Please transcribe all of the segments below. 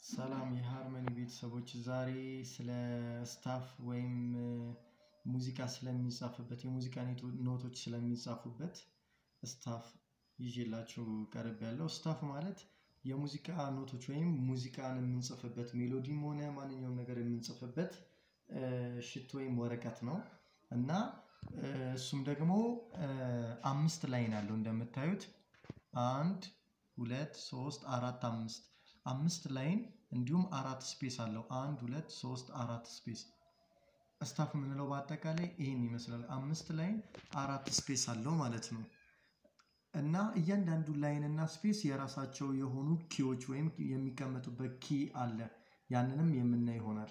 ሰላም የሃርመኒ ቤተሰቦች ዛሬ ስለ ስታፍ ወይም ሙዚቃ ስለሚጻፍበት የሙዚቃ ኖቶች ስለሚጻፉበት ስታፍ ይዤላችሁ ቀርብ ያለው ስታፍ ማለት የሙዚቃ ኖቶች ወይም ሙዚቃን የምንጽፍበት ሜሎዲም ሆነ ማንኛውም ነገር የምንጽፍበት ሽት ወይም ወረቀት ነው እና እሱም ደግሞ አምስት ላይን አለው እንደምታዩት አንድ ሁለት ሶስት አራት አምስት አምስት ላይን እንዲሁም አራት ስፔስ አለው አንድ ሁለት ሶስት አራት ስፔስ ስታፍ የምንለው በአጠቃላይ ይህን ይመስላል አምስት ላይን አራት ስፔስ አለው ማለት ነው እና እያንዳንዱ ላይን እና ስፔስ የራሳቸው የሆኑ ኪዎች ወይም የሚቀመጡበት ኪ አለ ያንንም የምናይ ይሆናል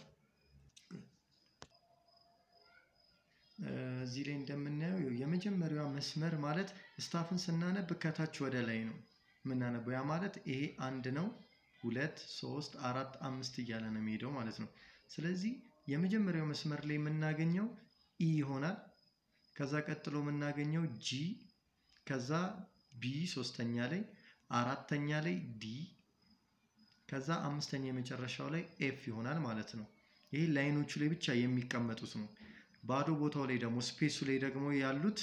እዚህ ላይ እንደምናየው የመጀመሪያዋ መስመር ማለት ስታፍን ስናነብ ከታች ወደ ላይ ነው የምናነበው ያ ማለት ይሄ አንድ ነው ሁለት ሶስት አራት አምስት እያለ ነው የሚሄደው ማለት ነው ስለዚህ የመጀመሪያው መስመር ላይ የምናገኘው ኢ ይሆናል ከዛ ቀጥሎ የምናገኘው ጂ ከዛ ቢ ሶስተኛ ላይ አራተኛ ላይ ዲ ከዛ አምስተኛ የመጨረሻው ላይ ኤፍ ይሆናል ማለት ነው ይህ ላይኖቹ ላይ ብቻ የሚቀመጡት ነው ባዶ ቦታው ላይ ደግሞ ስፔሱ ላይ ደግሞ ያሉት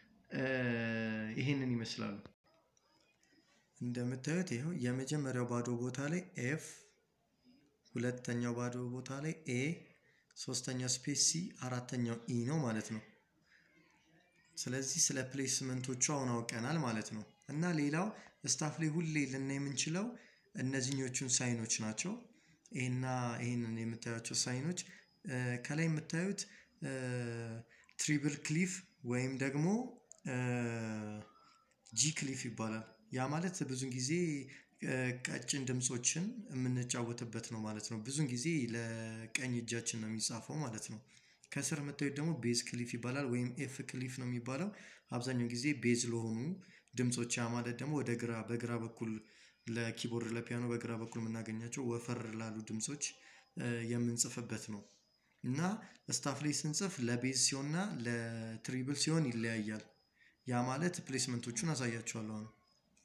ይሄንን ይመስላሉ እንደምታዩት ይኸው የመጀመሪያው ባዶ ቦታ ላይ ኤፍ ሁለተኛው ባዶ ቦታ ላይ ኤ ሶስተኛው ስፔስ ሲ አራተኛው ኢ ነው ማለት ነው ስለዚህ ስለ ፕሌስመንቶቹ አሁን አውቀናል ማለት ነው እና ሌላው ስታፍ ላይ ሁሌ ልናይ የምንችለው እነዚህኞቹን ሳይኖች ናቸው ይህና ይህንን የምታዩቸው ሳይኖች ከላይ የምታዩት ትሪብል ክሊፍ ወይም ደግሞ ጂ ክሊፍ ይባላል ያ ማለት ብዙን ጊዜ ቀጭን ድምፆችን የምንጫወትበት ነው ማለት ነው ብዙን ጊዜ ለቀኝ እጃችን ነው የሚጻፈው ማለት ነው ከስር የምታዩት ደግሞ ቤዝ ክሊፍ ይባላል ወይም ኤፍ ክሊፍ ነው የሚባለው አብዛኛው ጊዜ ቤዝ ለሆኑ ድምፆች ያ ማለት ደግሞ ወደ ግራ በግራ በኩል ለኪቦርድ ለፒያኖ በግራ በኩል የምናገኛቸው ወፈር ላሉ ድምፆች የምንጽፍበት ነው እና ስታፍ ላይ ስንጽፍ ለቤዝ ሲሆንና ለትሪብል ሲሆን ይለያያል ያ ማለት ፕሌስመንቶቹን አሳያቸዋለሁ ነው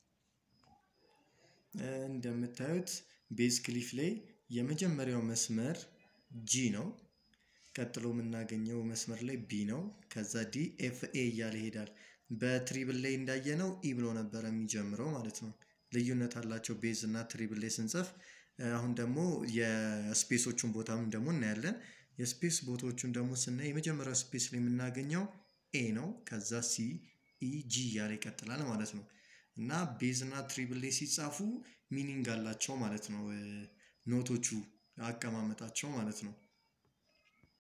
እንደምታዩት ቤዝ ክሊፍ ላይ የመጀመሪያው መስመር ጂ ነው ቀጥሎ የምናገኘው መስመር ላይ ቢ ነው ከዛ ዲ ኤፍ ኤ እያለ ይሄዳል በትሪብል ላይ እንዳየነው ኢ ብሎ ነበረ የሚጀምረው ማለት ነው ልዩነት አላቸው ቤዝ እና ትሪብል ላይ ስንጽፍ አሁን ደግሞ የስፔሶቹን ቦታም ደግሞ እናያለን የስፔስ ቦታዎቹን ደግሞ ስናይ የመጀመሪያው ስፔስ ላይ የምናገኘው ኤ ነው ከዛ ሲ ኢ ጂ እያለ ይቀጥላል ማለት ነው እና ቤዝ እና ትሪብል ላይ ሲጻፉ ሚኒንግ አላቸው ማለት ነው ኖቶቹ አቀማመጣቸው ማለት ነው